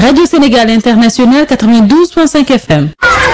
Radio Sénégal International 92.5 FM.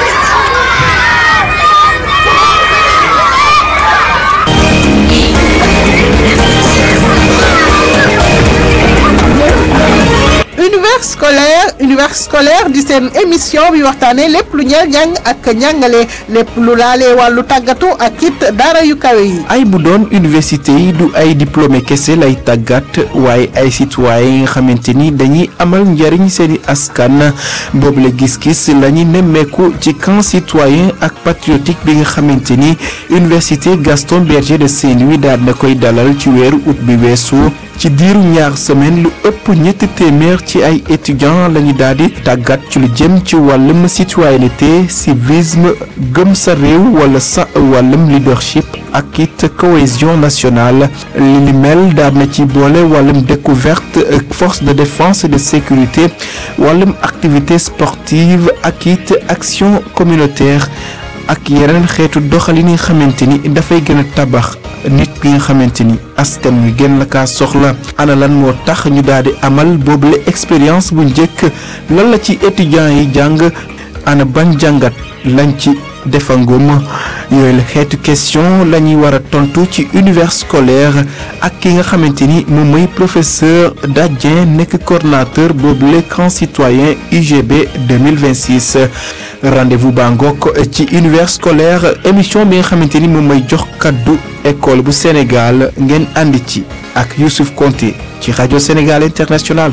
univers scolaire univers scolaire di seen émission bi waxtaanee lépp lu ñeel njàng ak njàngale lépp lu laalee wàllu tàggatu ak it daara yu kawe yi. ay bu doon université yi du ay diplômé kese lay tàggat waaye ay citoyen yi nga xamante ni dañuy amal njariñ seeni askan boobu la gis-gis la ñuy nemmeeku ci camp citoyen ak patriotique bi nga xamante ni université Gaston Berger de Saint-Louis daal na koy dalal ci weeru août bi weesu ci diiru ñaar semaine lu ëpp ñetti téeméer ci ay étudiants la ñu daal di tàggat ci lu jëm ci wàllum citoyenneté civisme gëm sa réew wala sa wàllum leadership ak it cohésion nationale li ni mel daal na ci boole wàllum découverte force de défense et de sécurité wàllum activité sportive ak it action communautaire ak yeneen xeetu doxalin yi nga xamante ni dafay gën a tabax nit bi nga xamante ni askan wi gën la kaa soxla ana lan moo tax ñu daal di amal boobule expérience bu njëkk lan la ci étudiants yi jàng ana ban jàngat lañ ci defangum yooyu la xeetu question la ñuy war a tontu ci univers scolaire ak ki nga xamante ni moom mooy professeur Dadien nekk coordonnateur boobule camp citoyen UGB 2026 rendez-vous baa ngoog ci univers scolaire émission bi nga xamante ni moom mooy jox kaddu école bu Sénégal ngeen àndi ci ak Youssouf Konté ci rajo Sénégal International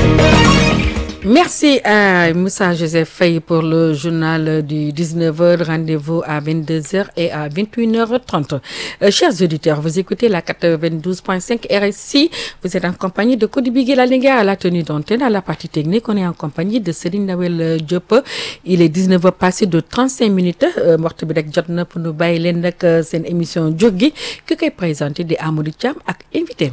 Merci à Moussa Joseph Faye pour le journal du 19h. Rendez-vous à 22h et à 21h30. Euh, chers auditeurs, vous écoutez la 92.5 RSI. Vous êtes en compagnie de Cody Biguel Alinga à la tenue d'antenne. À la partie technique, on est en compagnie de Céline Nawel Diop. Il est 19h passé de 35 minutes. Morte bi rek jot na pour nu bàyyi leen nag seen émission jóg gi ki koy présenté di Amadou Thiam ak invité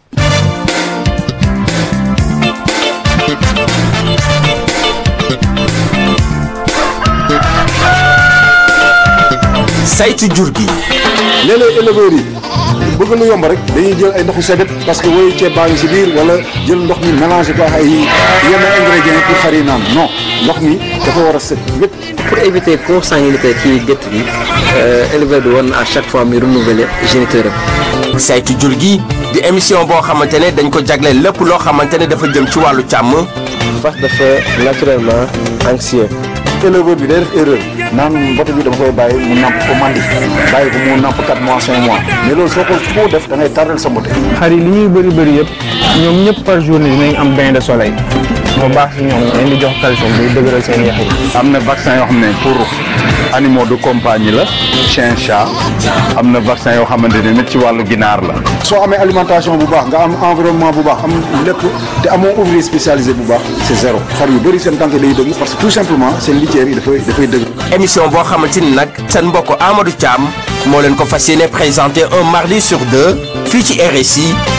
saytu jur gi léeg-léeg éleveurs yi bëgg lu yomb rek dañuy jël ay ndoxu sebet parce que woyu ceeb baa ngi si biir wala jël ndox mi mélangé ko ak ay yenn ingrédients pour xar yi naan non ndox mi dafa war a set wét pour éviter consanguinité ci gétt gi éleveur bi war na à chaque fois muy renouveler géniteur am saytu jur gi di émission boo xamante ne dañ ko jagleel lépp loo xamante ne dafa jëm ci wàllu càmm fas dafa naturellement anxieux éleveur bi day def erreur naan mbote bi dama koy bàyyi mu namp ko mandi bàyyi ko mu namp 4 mois 5 mois mais loolu soo ko foo def da ngay tardel sa mbote xar yi li ñuy bëri bëri yëpp ñoom ñëpp par journée dinañ am bain de soleil moo baax si ñoom leen di jox calcium buy dëgëral seen yax yi am na vaccin yoo xam ne pour animaux de compagnie la chien chat am na vaccin yoo xamante ne nit ci wàllu ginaar la soo amee alimentation bu baax nga am environnement bu baax am lépp te amoo ouvrier spécialisé bu baax c'est zéro xar yu bëri seen tànk day dëgg parce que tout simplement seen litière yi dafay dafay dëgg émission boo xamante ni nag seen mbokk Amadou Thiam moo leen ko fas yéene présenté un mardi sur deux fii ci RSI